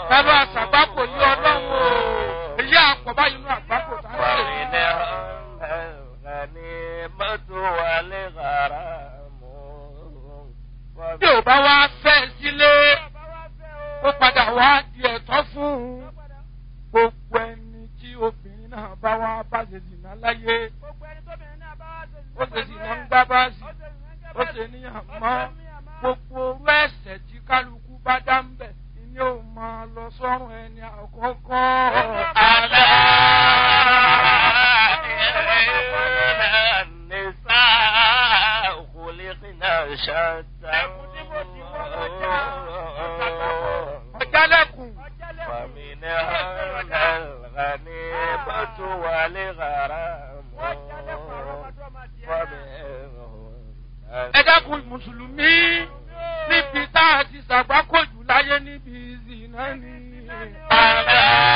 Bàbá àṣàgbákò yí ọlọ́run o. Èyí àpọ̀ báyìí nínú àgbákò tá a ń ṣe. Bí ò bá wá fẹ́ sílé, ó padà wá di ẹ̀tọ́ fún un. Gbogbo ẹni tí obìnrin náà bá wá bá ṣe dìnnà láyé. Ó ṣe dìnnà ń gbá báàsì. Ó ṣe níyàn mọ́. Gbogbo orú ẹ̀sẹ̀ tí kálukú bá dá ń bẹ̀ ni ó máa lọ sọ́run ẹni àkọ́kọ́. Àlá. Ọ̀jálẹ̀kùn. Ẹ dákun Mùsùlùmí níbi tá a ti ṣàgbákòjù láyé níbi ìzìnà ni. Àlá.